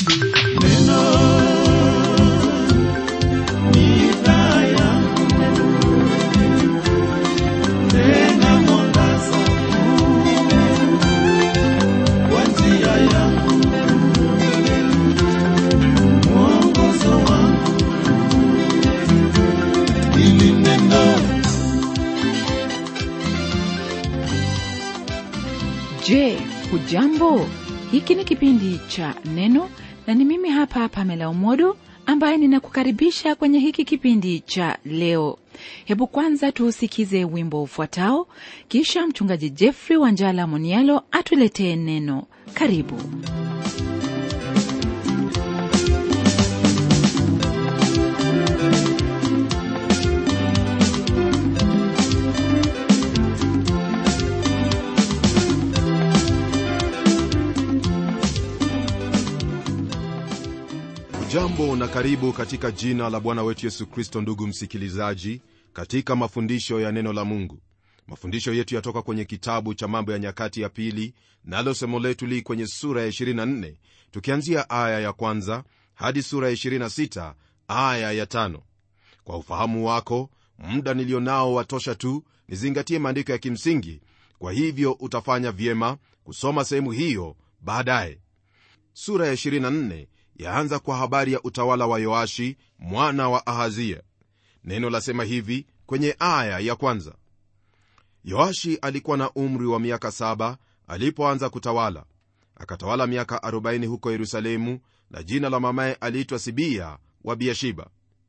Je, hujambo? Hiki ni kipindi cha Neno na ni mimi hapa Pamela Umodo ambaye ninakukaribisha kwenye hiki kipindi cha leo. Hebu kwanza tuusikize wimbo ufuatao, kisha mchungaji Jeffrey Wanjala Monialo atuletee neno. Karibu. jambo na karibu katika jina la bwana wetu yesu kristo ndugu msikilizaji katika mafundisho ya neno la mungu mafundisho yetu yatoka kwenye kitabu cha mambo ya nyakati ya pili nalo somo letu li kwenye sura ya 24 tukianzia aya ya kwanza hadi sura ya 26 aya ya tano kwa ufahamu wako muda nilio nao watosha tu nizingatie maandiko ya kimsingi kwa hivyo utafanya vyema kusoma sehemu hiyo baadaye sura ya 24 yaanza kwa habari ya utawala wa yoashi mwana wa ahazia neno lasema hivi kwenye aya ya kwanza yoashi alikuwa na umri wa miaka saba alipoanza kutawala akatawala miaka 40 huko yerusalemu na jina la mamaye aliitwa sibia wa biashiba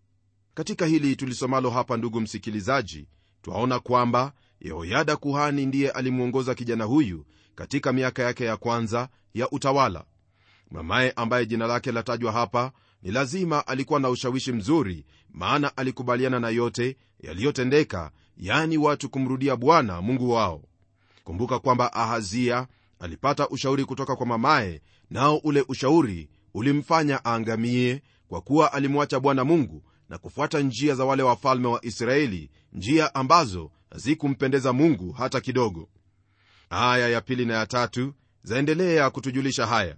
katika hili tulisomalo hapa ndugu msikilizaji twaona kwamba yehoyada kuhani ndiye alimwongoza kijana huyu katika miaka yake ya kwanza ya utawala mamaye ambaye jina lake latajwa hapa ni lazima alikuwa na ushawishi mzuri maana alikubaliana na yote yaliyotendeka yani watu kumrudia bwana mungu wao kumbuka kwamba ahazia alipata ushauri kutoka kwa mamaye nao ule ushauri ulimfanya aangamie kwa kuwa alimwacha bwana mungu na kufuata njia za wale wafalme wa israeli njia ambazo hazikumpendeza mungu hata kidogo aya ya pili na ya tatu zaendelea kutujulisha haya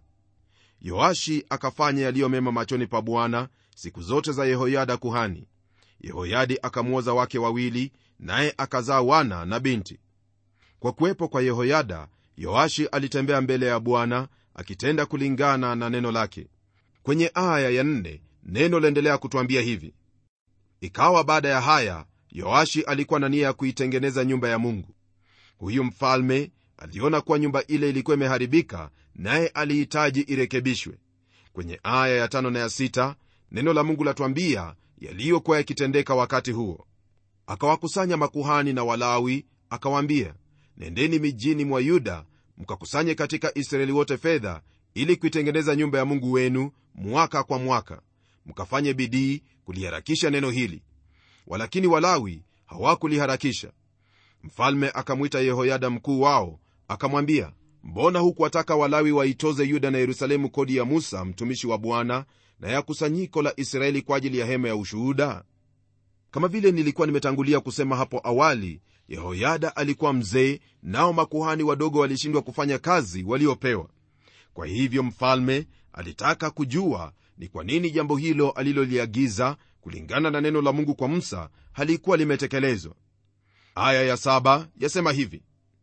yoashi akafanya yaliyo mema machoni pa bwana siku zote za yehoyada kuhani yehoyadi akamwoza wake wawili naye akazaa wana na binti kwa kuwepo kwa yehoyada yoashi alitembea mbele ya bwana akitenda kulingana na neno lake kwenye aya ya nne neno laendelea kutwambia hivi ikawa baada ya haya yoashi alikuwa na nia ya kuitengeneza nyumba ya mungu huyu mfalme aliona kuwa nyumba ile ilikuwa imeharibika naye alihitaji irekebishwe kwenye aya ya tano na ya sita neno la mungu latwambia yaliyokuwa yakitendeka wakati huo akawakusanya makuhani na walawi akawaambia nendeni mijini mwa yuda mkakusanye katika israeli wote fedha ili kuitengeneza nyumba ya mungu wenu mwaka kwa mwaka mkafanye bidii kuliharakisha neno hili walakini walawi hawakuliharakisha mfalme akamwita yehoyada mkuu wao akamwambia mbona hukuwataka walawi waitoze yuda na yerusalemu kodi ya musa mtumishi wa bwana na ya kusanyiko la israeli kwa ajili ya hema ya ushuhuda kama vile nilikuwa nimetangulia kusema hapo awali yehoyada alikuwa mzee nao makuhani wadogo walishindwa kufanya kazi waliopewa kwa hivyo mfalme alitaka kujua ni kwa nini jambo hilo aliloliagiza kulingana na neno la mungu kwa musa halikuwa limetekelezwa aya ya saba yasema hivi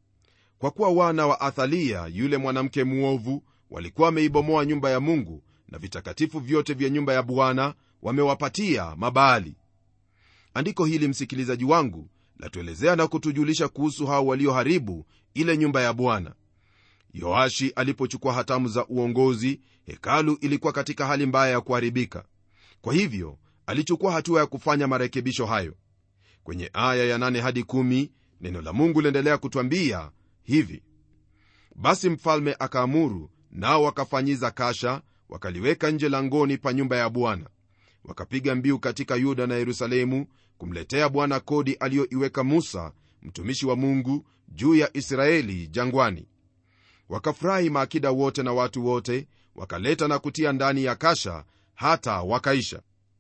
kwa kuwa wana wa athalia yule mwanamke mwovu walikuwa wameibomoa nyumba ya mungu na vitakatifu vyote vya nyumba ya bwana wamewapatia mabaali andiko hili msikilizaji wangu latuelezea na kutujulisha kuhusu hao walioharibu ile nyumba ya bwana yoashi alipochukua hatamu za uongozi hekalu ilikuwa katika hali mbaya ya kuharibika kwa hivyo alichukua hatua ya kufanya marekebisho hayo kwenye aya ya 8 hadi 1 neno la mungu liendelea kutwambia hivi basi mfalme akaamuru nao wakafanyiza kasha wakaliweka nje langoni pa nyumba ya bwana wakapiga mbiu katika yuda na yerusalemu kumletea bwana kodi aliyoiweka musa mtumishi wa mungu juu ya israeli jangwani wakafurahi maakida wote na watu wote wakaleta na kutia ndani ya kasha hata wakaisha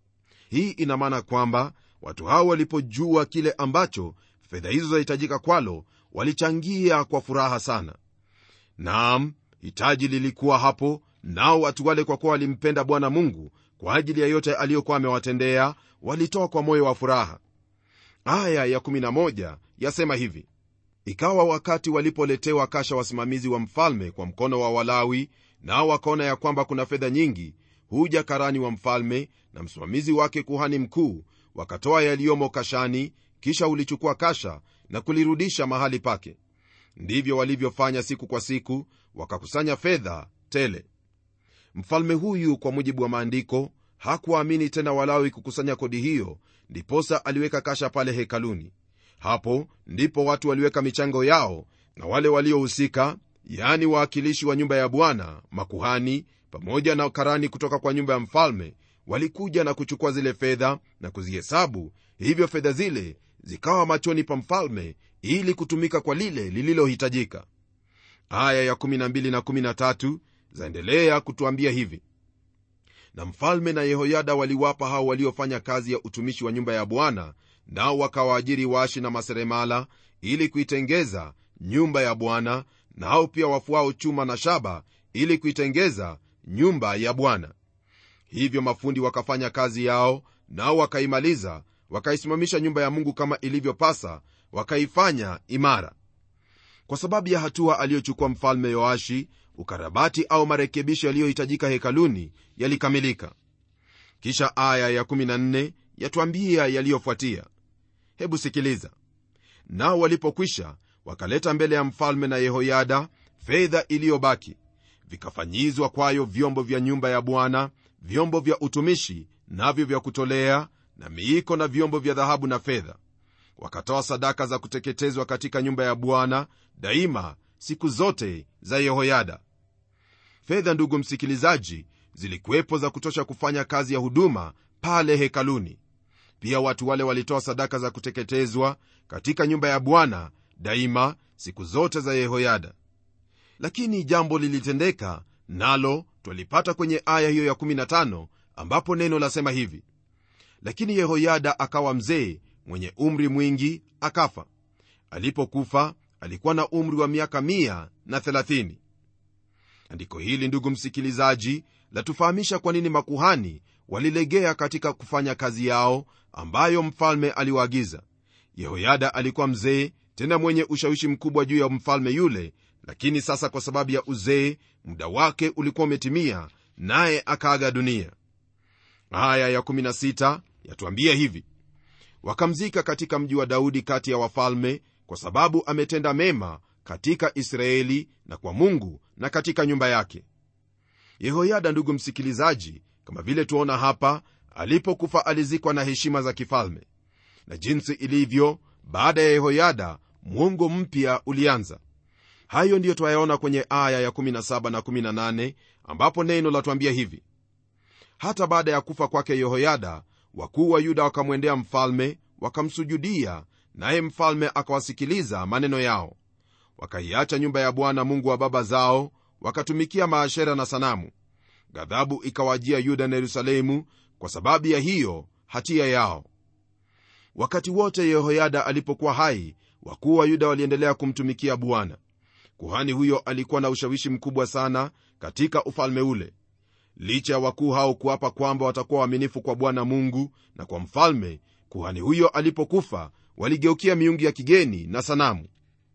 hii ina maana kwamba watu hao walipojua kile ambacho fedha hizo zahitajika kwalo walichangia kwa furaha sana naam hitaji lilikuwa hapo nao watu wale kwa kuwa walimpenda bwana mungu kwa ajili ya yote aliyokuwa amewatendea walitoa kwa moyo wa furaha aya ya 11 yasema hivi ikawa wakati walipoletewa kasha wasimamizi wa mfalme kwa mkono wa walawi nao wakaona ya kwamba kuna fedha nyingi huja karani wa mfalme na msimamizi wake kuhani mkuu wakatoa yaliyomo kashani kisha ulichukua kasha na kulirudisha mahali pake ndivyo walivyofanya siku kwa siku wakakusanya fedha tele mfalme huyu kwa mujibu wa maandiko hakuwaamini tena walawi kukusanya kodi hiyo ndiposa aliweka kasha pale hekaluni hapo ndipo watu waliweka michango yao na wale waliohusika yaani wawakilishi wa nyumba ya bwana makuhani pamoja na karani kutoka kwa nyumba ya mfalme walikuja na kuchukua zile fedha na kuzihesabu hivyo fedha zile zikawa machoni pa mfalme ili kutumika kwa lile lililohitajika aya ya 12 na 13 zaendelea kutuambia hivi na mfalme na yehoyada waliwapa hao waliofanya kazi ya utumishi wa nyumba ya bwana nao wakawaajiri waashi na maseremala ili kuitengeza nyumba ya bwana nao pia wafuao chuma na shaba ili kuitengeza nyumba ya bwana hivyo mafundi wakafanya kazi yao nao wakaimaliza wakaisimamisha nyumba ya mungu kama ilivyopasa wakaifanya imara kwa sababu ya hatua aliyochukua mfalme yoashi ukarabati au marekebisho yaliyohitajika hekaluni yalikamilika kisha aya ya14 yatwambia yaliyofuatia hebu sikiliza nao walipokwisha wakaleta mbele ya mfalme na yehoyada fedha iliyobaki vikafanyizwa kwayo vyombo vya nyumba ya bwana vyombo vya utumishi navyo vya kutolea na miiko na vyombo vya dhahabu na fedha wakatoa sadaka za kuteketezwa katika nyumba ya bwana daima siku zote za yehoyada fedha ndugu msikilizaji zilikuwepo za kutosha kufanya kazi ya huduma pale hekaluni pia watu wale walitoa sadaka za kuteketezwa katika nyumba ya bwana daima siku zote za yehoyada lakini jambo lilitendeka nalo twalipata kwenye aya hiyo ya 15 ambapo neno lasema hivi lakini yehoyada akawa mzee mwenye umri mwingi akafa alipokufa alikuwa na umri wa miaka 130 andiko hili ndugu msikilizaji latufahamisha kwa nini makuhani walilegea katika kufanya kazi yao ambayo mfalme aliwaagiza yehoyada alikuwa mzee tena mwenye ushawishi mkubwa juu ya mfalme yule lakini sasa kwa sababu ya uzee muda wake ulikuwa umetimia naye akaaga dunia aya ya16 yatuambia hivi wakamzika katika mji wa daudi kati ya wafalme kwa sababu ametenda mema katika israeli na kwa mungu na katika nyumba yake yehoyada ndugu msikilizaji kama vile tuona hapa alipokufa alizikwa na heshima za kifalme na jinsi ilivyo baada ya yehoyada mwongo mpya ulianza hayo ndiyo twayaona kwenye aya ya17 na 18 ambapo neno latwambia hivi hata baada ya kufa kwake yehoyada wakuu wa yuda wakamwendea mfalme wakamsujudia naye mfalme akawasikiliza maneno yao wakaiacha nyumba ya bwana mungu wa baba zao wakatumikia maashera na sanamu ghadhabu ikawajia yuda na yerusalemu kwa sababu ya hiyo hatia yao wakati wote yehoyada alipokuwa hai wakuu wa yuda waliendelea kumtumikia bwana kuhani huyo alikuwa na ushawishi mkubwa sana katika ufalme ule licha ya wakuu hao kuapa kwamba watakuwa waaminifu kwa bwana mungu na kwa mfalme kuhani huyo alipokufa waligeukia miungu ya kigeni na sanamu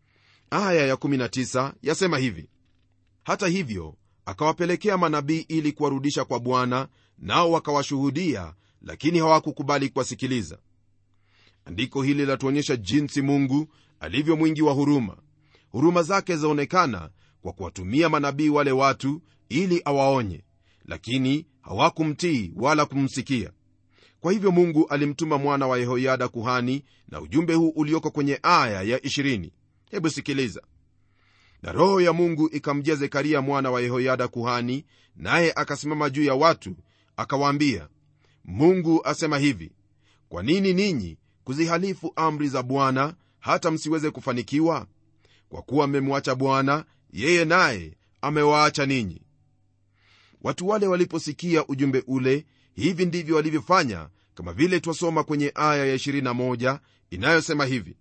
aya ya19 yasema hivi hata hivyo akawapelekea manabii ili kuwarudisha kwa bwana nao wakawashuhudia lakini hawakukubali kuwasikiliza andiko hili latuonyesha jinsi mungu alivyo mwingi wa huruma huruma zake zaonekana kwa kuwatumia manabii wale watu ili awaonye lakini hawakumtii wala kumsikia kwa hivyo mungu alimtuma mwana wa yehoyada kuhani na ujumbe huu ulioko kwenye aya ya 20 hebu sikiliza na roho ya mungu ikamjia zekaria mwana wa yehoyada kuhani naye akasimama juu ya watu akawaambia mungu asema hivi kwa nini ninyi kuzihalifu amri za bwana hata msiweze kufanikiwa kwa kuwa mmemwacha bwana yeye naye amewaacha ninyi watu wale waliposikia ujumbe ule hivi ndivyo walivyofanya kama vile twasoma kwenye aya ya 21 inayosema hivi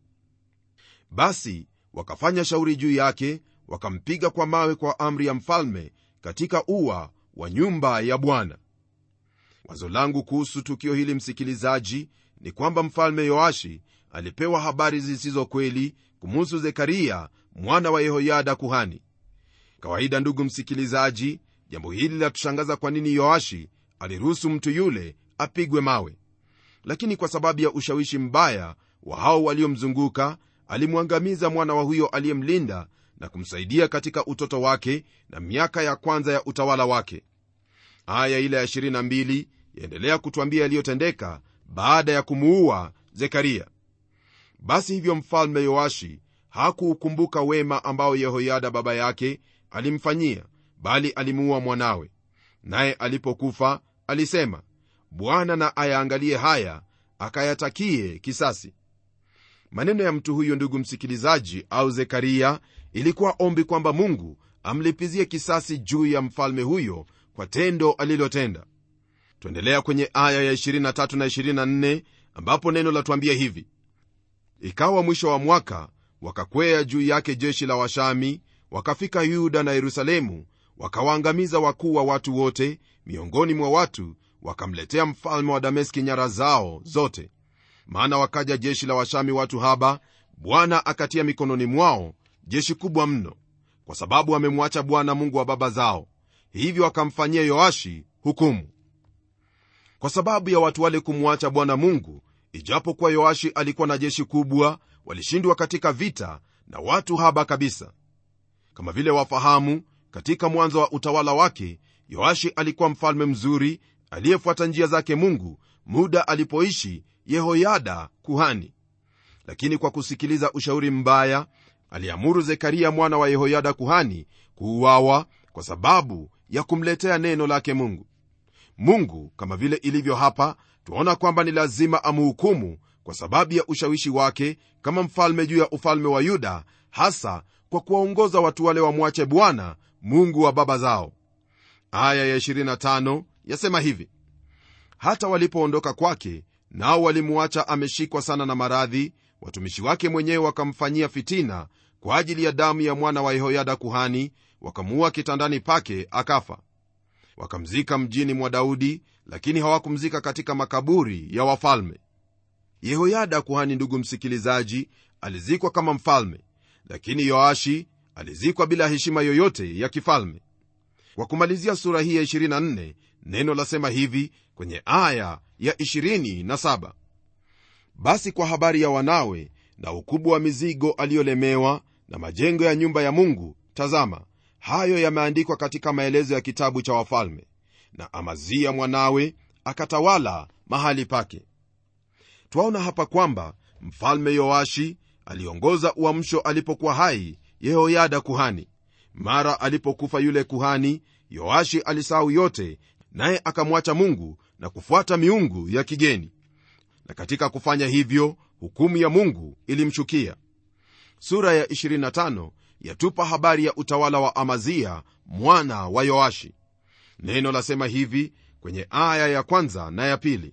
basi wakafanya shauri juu yake wakampiga kwa mawe kwa amri ya mfalme katika ua wa nyumba ya bwana wazo langu kuhusu tukio hili msikilizaji ni kwamba mfalme yoashi alipewa habari zisizo kweli kumuhusu zekaria mwana wa yehoyada kuhani kawaida ndugu msikilizaji jambo hili linatushangaza kwa nini yoashi aliruhusu mtu yule apigwe mawe lakini kwa sababu ya ushawishi mbaya wa hao waliomzunguka alimwangamiza mwana wa huyo aliyemlinda na kumsaidia katika utoto wake na miaka ya kwanza ya utawala wake aya ile ya 22 yaendelea kutwambia yaliyotendeka baada ya kumuua zekaria basi hivyo mfalme yoashi hakuukumbuka wema ambao yehoyada baba yake alimfanyia bali alimuua mwanawe naye alipokufa alisema bwana na ayaangalie haya akayatakie kisasi maneno ya mtu huyo ndugu msikilizaji au zekaria ilikuwa ombi kwamba mungu amlipizie kisasi juu ya mfalme huyo kwa tendo alilotenda tuendelea kwenye aya ya 23 na 24 ambapo neno latuambia hivi ikawa mwisho wa mwaka wakakwea juu yake jeshi la washami wakafika yuda na yerusalemu wakawaangamiza wakuu wa watu wote miongoni mwa watu wakamletea mfalme wa dameski nyara zao zote maana wakaja jeshi la washami watu haba bwana akatia mikononi mwao jeshi kubwa mno kwa sababu wamemwacha bwana mungu wa baba zao hivyo wakamfanyia yoashi hukumu kwa sababu ya watu wale kumwacha bwana mungu ijapokuwa yoashi alikuwa na jeshi kubwa walishindwa katika vita na watu haba kabisa kama vile wafahamu katika mwanzo wa utawala wake yoashi alikuwa mfalme mzuri aliyefuata njia zake mungu muda alipoishi yehoyada kuhani lakini kwa kusikiliza ushauri mbaya aliamuru zekaria mwana wa yehoyada kuhani kuuawa kwa sababu ya kumletea neno lake mungu mungu kama vile ilivyo hapa twaona kwamba ni lazima amhukumu kwa sababu ya ushawishi wake kama mfalme juu ya ufalme wa yuda hasa kwa kuwaongoza watu wale wamwache bwana mungu wa baba zao aya ya 25 yasema hivi hata walipoondoka kwake nao walimuacha ameshikwa sana na maradhi watumishi wake mwenyewe wakamfanyia fitina kwa ajili ya damu ya mwana wa yehoyada kuhani wakamuua kitandani pake akafa wakamzika mjini mwa daudi lakini hawakumzika katika makaburi ya wafalme yehoyada kuhani ndugu msikilizaji alizikwa kama mfalme lakini yoashi alizikwa bila heshima yoyote ya kifalme kwa kumalizia sura hii ya 24 neno lasema hivi kwenye aya ya 27 basi kwa habari ya wanawe na ukubwa wa mizigo aliyolemewa na majengo ya nyumba ya mungu tazama hayo yameandikwa katika maelezo ya kitabu cha wafalme na amazia mwanawe akatawala mahali pake twaona hapa kwamba mfalme yoashi aliongoza uamsho alipokuwa hai yehoyada kuhani mara alipokufa yule kuhani yoashi alisahau yote naye akamwacha mungu na kufuata miungu ya kigeni na katika kufanya hivyo hukumu ya mungu ilimshukia sura ya 25 yatupa habari ya utawala wa amazia mwana wa yoashi neno lasema hivi kwenye aya ya kwanza na ya pili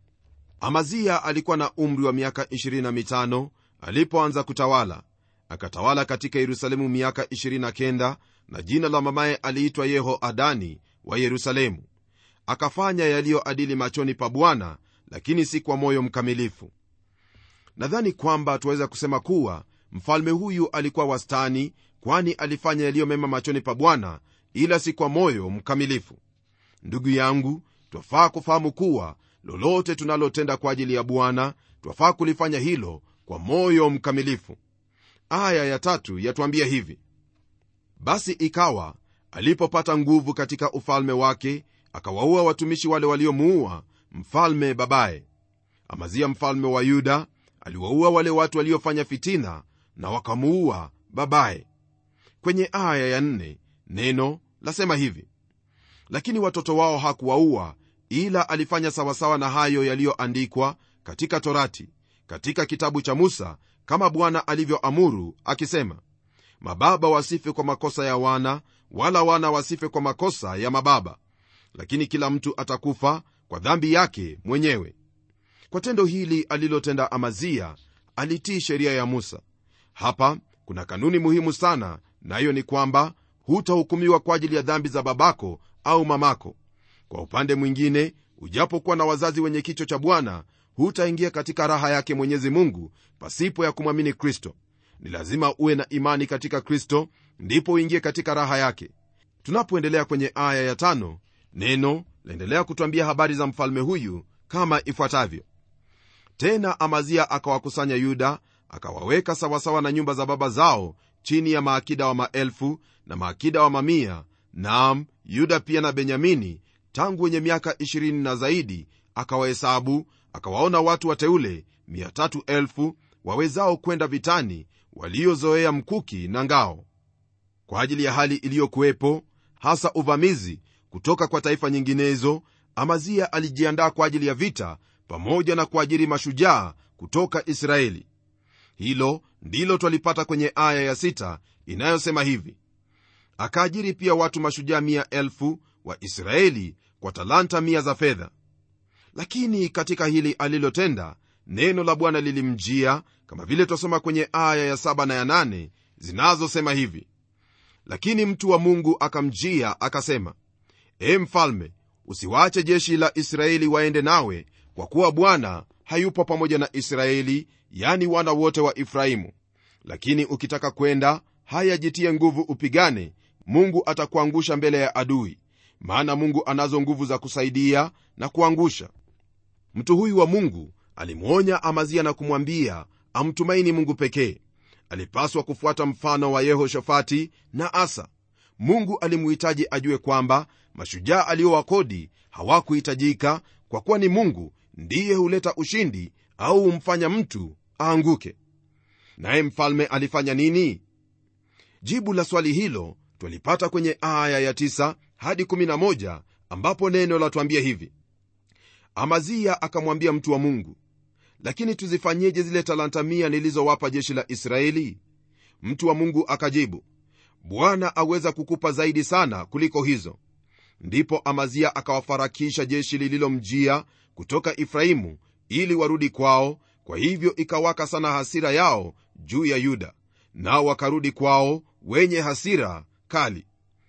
amazia alikuwa na umri wa miaka 25 alipoanza kutawala akatawala katika yerusalemu miaka 29 na jina la mamaye aliitwa yehoadani wa yerusalemu akafanya yaliyoadili machoni pa bwana lakini si kwa moyo mkamilifu nadhani kwamba tuweza kusema kuwa mfalme huyu alikuwa wastani kwani alifanya yaliyomema machoni pa bwana ila si kwa moyo mkamilifu ndugu yangu twafaa kufahamu kuwa lolote tunalotenda kwa ajili ya bwana twafaa kulifanya hilo kwa moyo mkamilifu aya ya tatu yatwambia hivi basi ikawa alipopata nguvu katika ufalme wake akawaua watumishi wale waliomuua mfalme babaye amazia mfalme wa yuda aliwaua wale watu waliofanya fitina na wakamuua babaye kwenye aya ya nne neno lasema hivi lakini watoto wao hakuwaua ila alifanya sawasawa na hayo yaliyoandikwa katika torati katika kitabu cha musa kama bwana alivyoamuru akisema mababa wasife kwa makosa ya wana wala wana wasife kwa makosa ya mababa lakini kila mtu atakufa kwa dhambi yake mwenyewe kwa tendo hili alilotenda amazia alitii sheria ya musa hapa kuna kanuni muhimu sana nayo ni kwamba hutahukumiwa kwa ajili ya dhambi za babako au mamako kwa upande mwingine ujapokuwa na wazazi wenye kicho cha bwana hutaingia katika raha yake mwenyezi mungu pasipo ya kumwamini kristo ni lazima uwe na imani katika kristo ndipo uingie katika raha yake tunapoendelea kwenye aya ya tano neno laendelea kutwambia habari za mfalme huyu kama ifuatavyo tena amazia akawakusanya yuda akawaweka sawasawa na nyumba za baba zao chini ya maakida wa maelfu na maakida wa mamia naam yuda pia na benyamini tangu wenye miaka 20 na zaidi akawahesabu akawaona watu wateule 300,000 wawezao kwenda vitani waliozoea mkuki na ngao kwa ajili ya hali iliyokuwepo hasa uvamizi kutoka kwa taifa nyinginezo amazia alijiandaa kwa ajili ya vita pamoja na kuajiri mashujaa kutoka israeli hilo ndilo twalipata kwenye aya ya sita inayosema hivi akaajiri pia watu mashujaa mia elfu wa israeli kwa talanta mia za fedha lakini katika hili alilotenda neno la bwana lilimjia kama vile twasoma kwenye aya ya saba na ya nane zinazosema hivi lakini mtu wa mungu akamjia akasema e mfalme usiwache jeshi la israeli waende nawe kwa kuwa bwana hayupo pamoja na israeli yani wana wote wa efraimu lakini ukitaka kwenda haya jitie nguvu upigane mungu atakuangusha mbele ya adui maana mungu anazo nguvu za kusaidia na kuangusha mtu huyu wa mungu alimwonya amazia na kumwambia amtumaini mungu pekee alipaswa kufuata mfano wa yehoshafati na asa mungu alimuhitaji ajue kwamba mashujaa aliowakodi hawakuhitajika kwa kuwa ni mungu ndiye huleta ushindi au humfanya mtu aanguke naye mfalme alifanya nini jibu la swali hilo twalipata kwenye aya ya 9 hadi 11 ambapo neno latwambia hivi amazia akamwambia mtu wa mungu lakini tuzifanyeje zile talanta mia nilizowapa jeshi la israeli mtu wa mungu akajibu bwana aweza kukupa zaidi sana kuliko hizo ndipo amazia akawafarakisha jeshi lililomjia kutoka efraimu ili warudi kwao kwa hivyo ikawaka sana hasira yao juu ya yuda nao wakarudi kwao wenye hasira kali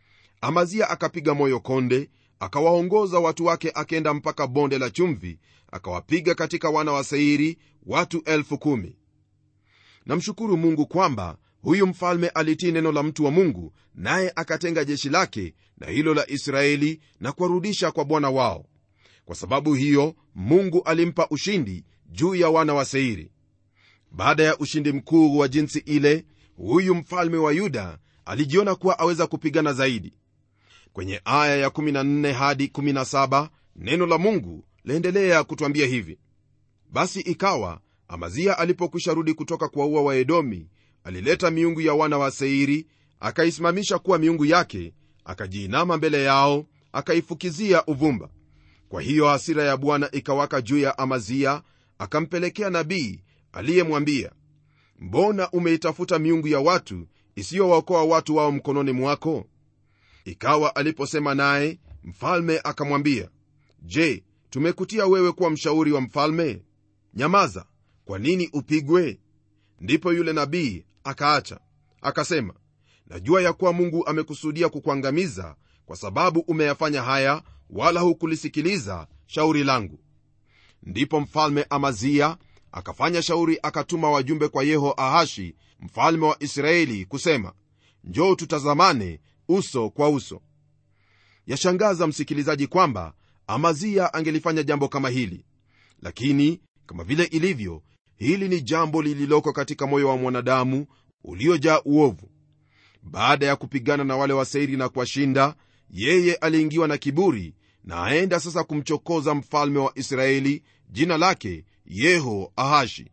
amazia akapiga moyo konde akawaongoza watu wake akenda mpaka bonde la chumvi akawapiga katika wana wa seiri watu elfu kumi namshukuru mungu kwamba huyu mfalme alitii neno la mtu wa mungu naye akatenga jeshi lake na hilo la israeli na kuwarudisha kwa bwana wao kwa sababu hiyo mungu alimpa ushindi juu ya wana wa seiri baada ya ushindi mkuu wa jinsi ile huyu mfalme wa yuda alijiona kuwa aweza kupigana zaidi kwenye aya ya 14 hadi 17 neno la mungu laendelea kutwambia hivi basi ikawa amazia alipokwisha rudi kutoka kuwaua waedomi alileta miungu ya wana wa seiri akaisimamisha kuwa miungu yake akajiinama mbele yao akaifukizia uvumba kwa hiyo hasira ya bwana ikawaka juu ya amazia akampelekea nabii aliyemwambia mbona umeitafuta miungu ya watu isiyowaokoa watu wao mkononi mwako ikawa aliposema naye mfalme akamwambia je tumekutia wewe kuwa mshauri wa mfalme nyamaza kwa nini upigwe ndipo yule nabii akaacha akasema najua ya kuwa mungu amekusudia kukuangamiza kwa sababu umeyafanya haya wala hukulisikiliza shauri langu ndipo mfalme amazia akafanya shauri akatuma wajumbe kwa yeho ahashi mfalme wa israeli kusema njoo tutazamane uso kwa uso yashangaza msikilizaji kwamba amazia angelifanya jambo kama hili lakini kama vile ilivyo hili ni jambo lililoko katika moyo wa mwanadamu uliojaa uovu baada ya kupigana na wale waseiri na kuwashinda yeye aliingiwa na kiburi na aenda sasa kumchokoza mfalme wa israeli jina lake yeho ahashi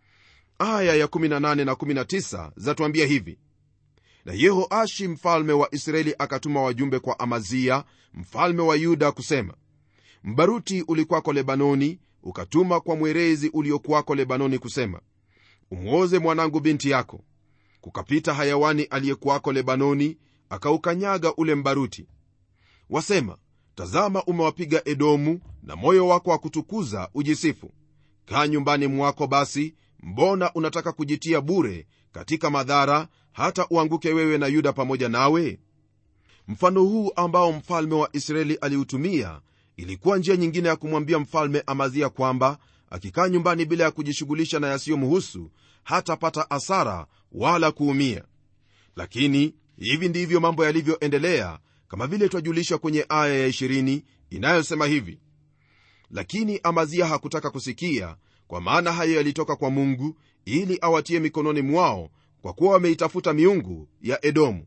aya ya 18 na 19 zatuambia hivi na yehoashi mfalme wa israeli akatuma wajumbe kwa amazia mfalme wa yuda kusema mbaruti ulikwako lebanoni ukatuma kwa mwerezi uliokuwako lebanoni kusema umwoze mwanangu binti yako kukapita hayawani aliyekuwako lebanoni akaukanyaga ule mbaruti wasema tazama umewapiga edomu na moyo wako wa kutukuza ujisifu kaa nyumbani mwako basi mbona unataka kujitia bure katika madhara hata uanguke wewe na yuda pamoja nawe mfano huu ambao mfalme wa israeli aliutumia ilikuwa njia nyingine ya kumwambia mfalme amazia kwamba akikaa nyumbani bila ya kujishughulisha na yasiyomhusu hatapata asara wala kuumia lakini hivi ndivyo mambo yalivyoendelea kama vile twajulishwa kwenye aya ya 20 inayosema hivi lakini amazia hakutaka kusikia kwa maana hayo yalitoka kwa mungu ili awatie mikononi mwao kwa kuwa wameitafuta miungu ya edomu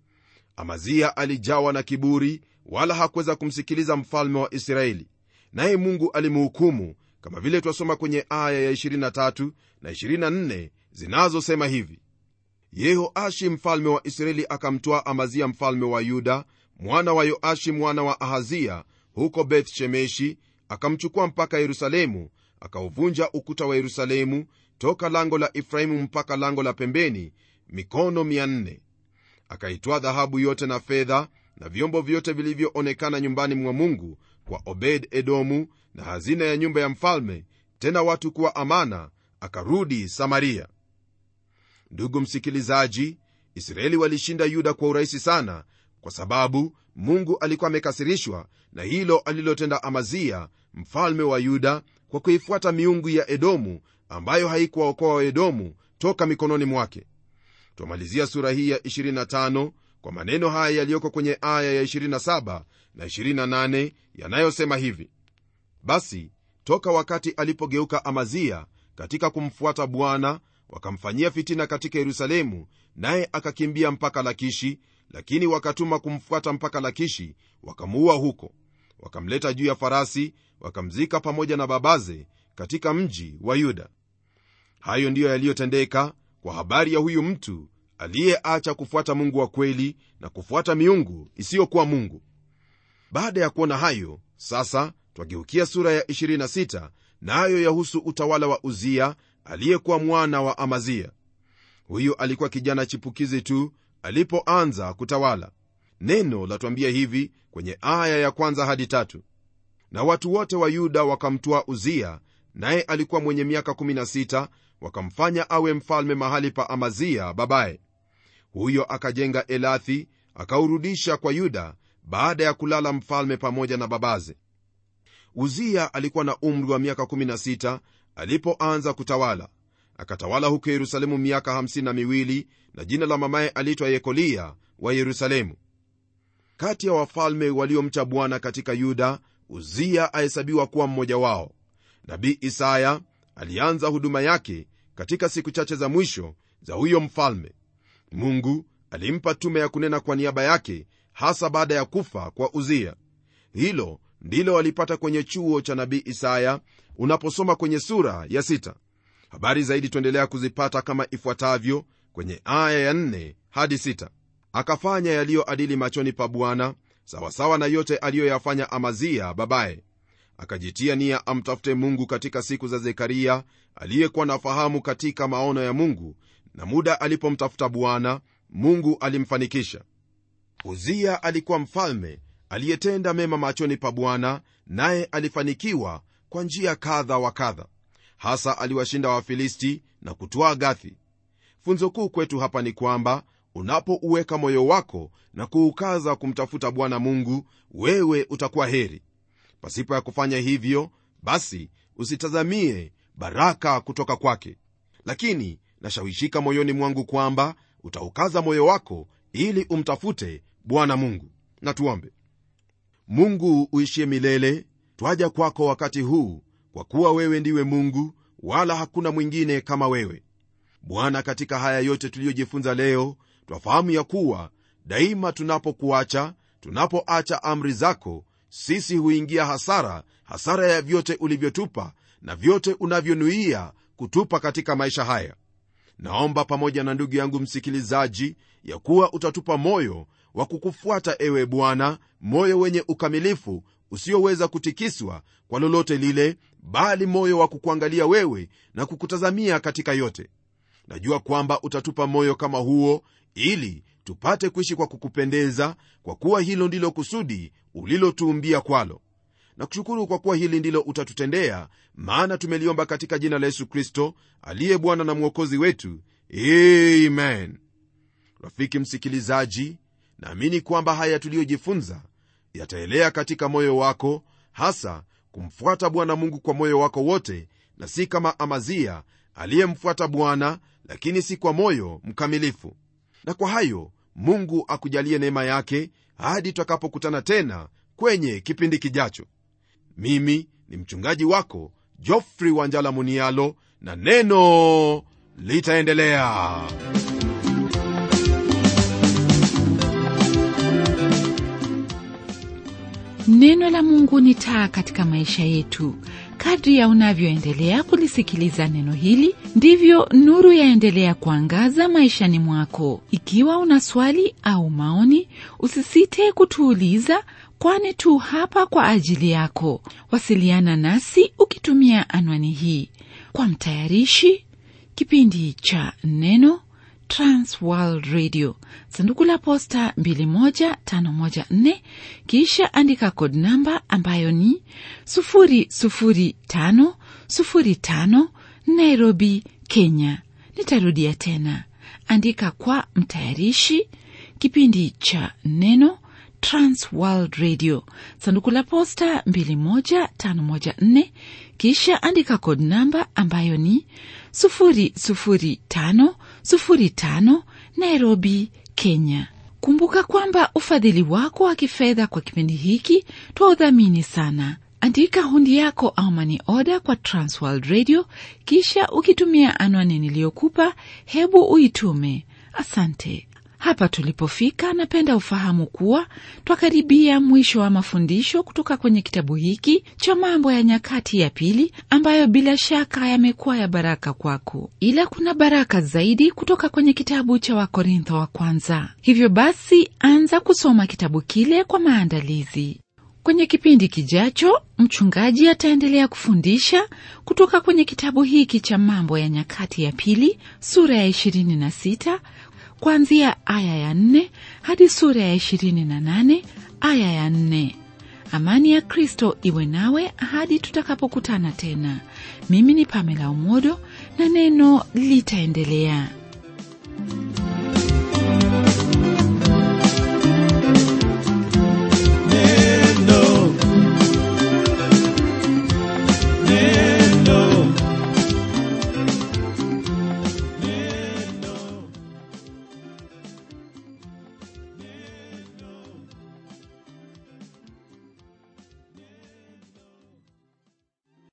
amazia alijawa na kiburi wala hakuweza kumsikiliza mfalme wa israeli naye mungu alimhukumu kama vile twasoma kwenye aya ya 23 na 24 zinazosema hivi yehoashi mfalme wa israeli akamtwaa amazia mfalme wa yuda mwana wa yoashi mwana wa ahazia huko beth shemeshi akamchukua mpaka yerusalemu akauvunja ukuta wa yerusalemu toka lango la efraimu mpaka lango la pembeni mikono 400 akaitwaa dhahabu yote na fedha na vyombo vyote vilivyoonekana nyumbani mwa mungu kwa obed edomu na hazina ya nyumba ya mfalme tena watu kuwa amana akarudi samaria ndugu msikilizaji israeli walishinda yuda kwa urahisi sana kwa sababu mungu alikuwa amekasirishwa na hilo alilotenda amazia mfalme wa yuda kwa kuifuata miungu ya edomu ambayo haikuwaokoa waedomu toka mikononi mwake twamalizia sura hii ya 25 kwa maneno haya yaliyoko kwenye aya ya 27 na 28 yanayosema hivi basi toka wakati alipogeuka amazia katika kumfuata bwana wakamfanyia fitina katika yerusalemu naye akakimbia mpaka lakishi lakini wakatuma kumfuata mpaka lakishi wakamuua huko wakamleta juu ya farasi wakamzika pamoja na babaze katika mji wa yuda hayo ndiyo yaliyotendeka kwa habari ya huyu mtu aliyeacha kufuata mungu wa kweli na kufuata miungu isiyokuwa mungu baada ya kuona hayo sasa twageukia sura ya 26 nayo na yahusu utawala wa uzia aliyekuwa mwana wa amazia huyu alikuwa kijana chipukizi tu alipoanza kutawala neno latwambia hivi kwenye aya ya kwanza hadi tatu na watu wote wa yuda wakamtwaa uzia naye alikuwa mwenye miaka 16 wakamfanya awe mfalme mahali pa amazia babaye huyo akajenga elathi akaurudisha kwa yuda baada ya kulala mfalme pamoja na babaze uzia alikuwa na umri wa miaka 16 alipoanza kutawala akatawala huko yerusalemu miaka 52 na jina la mamaye aliitwa yekolia wa yerusalemu kati ya wafalme waliomcha bwana katika yuda uzia ahesabiwa kuwa mmoja wao nabii isaya alianza huduma yake katika siku chache za mwisho za huyo mfalme mungu alimpa tume ya kunena kwa niaba yake hasa baada ya kufa kwa uzia hilo ndilo walipata kwenye chuo cha nabii isaya unaposoma kwenye sura ya sita. habari zaidi tuendelea kuzipata kama ifuatavyo kwenye aya ya 4 hadi 6 akafanya yaliyoadili machoni pa bwana sawasawa na yote aliyoyafanya amazia babaye akajitia nia amtafute mungu katika siku za zekaria aliyekuwa na fahamu katika maono ya mungu na muda alipomtafuta bwana mungu alimfanikisha uzia alikuwa mfalme aliyetenda mema machoni pa bwana naye alifanikiwa kwa njia kadha wa kadha hasa aliwashinda wafilisti na kutwaa gathi funzo kuu kwetu hapa ni kwamba unapouweka moyo wako na kuukaza kumtafuta bwana mungu wewe utakuwa heri pasipo ya kufanya hivyo basi usitazamie baraka kutoka kwake lakini nashawishika moyoni mwangu kwamba utaukaza moyo wako ili umtafute bwana mungu na tuombe mungu uishie milele twaja kwako wakati huu kwa kuwa wewe ndiwe mungu wala hakuna mwingine kama wewe bwana katika haya yote tuliyojifunza leo twafahamu ya kuwa daima tunapokuacha tunapoacha amri zako sisi huingia hasara hasara ya vyote ulivyotupa na vyote unavyonuia kutupa katika maisha haya naomba pamoja na ndugu yangu msikilizaji ya kuwa utatupa moyo wa kukufuata ewe bwana moyo wenye ukamilifu usioweza kutikiswa kwa lolote lile bali moyo wa kukuangalia wewe na kukutazamia katika yote najua kwamba utatupa moyo kama huo ili tupate kuishi kwa kukupendeza kwa kuwa hilo ndilo kusudi ulilotuumbia kwalo na kushukuru kwa kuwa hili ndilo utatutendea maana tumeliomba katika jina la yesu kristo aliye bwana na mwokozi wetu amen rafiki msikilizaji naamini kwamba haya tuliyojifunza yataelea katika moyo wako hasa kumfuata bwana mungu kwa moyo wako wote na si kama amazia aliyemfuata bwana lakini si kwa moyo mkamilifu na kwa hayo mungu akujalie neema yake hadi tutakapokutana tena kwenye kipindi kijacho mimi ni mchungaji wako jofri wanjala munialo na neno litaendelea neno la mungu ni taa katika maisha yetu kadri ya unavyoendelea kulisikiliza neno hili ndivyo nuru yaendelea kuangaza maishani mwako ikiwa una swali au maoni usisite kutuuliza kwani tu hapa kwa ajili yako wasiliana nasi ukitumia anwani hii kwa mtayarishi kipindi cha neno transworld radio sanduku la posta 21514 kisha andika kod namba ambayo ni 00505 nairobi kenya nitarudia tena andika kwa mtayarishi kipindi cha neno transworld radio sanduku la posta 21514 kisha andika kod namba ambayo ni 00505 nairobi kenya kumbuka kwamba ufadhili wako wa kifedha kwa kipindi hiki twaudhamini sana andika hundi yako au mani oda kwa transworld radio kisha ukitumia anwani niliyokupa hebu uitume asante hapa tulipofika napenda ufahamu kuwa twakaribia mwisho wa mafundisho kutoka kwenye kitabu hiki cha mambo ya nyakati ya pili ambayo bila shaka yamekuwa ya baraka kwako ila kuna baraka zaidi kutoka kwenye kitabu cha wakorintho wa kwanza hivyo basi anza kusoma kitabu kile kwa maandalizi kwenye kipindi kijacho mchungaji ataendelea kufundisha kutoka kwenye kitabu hiki cha mambo ya nyakati ya pili sura ya 26 kuanzia aya ya nne hadi sura ya ishirini na nane aya ya nne amani ya kristo iwe nawe hadi tutakapokutana tena mimi ni pamela umodo na neno litaendelea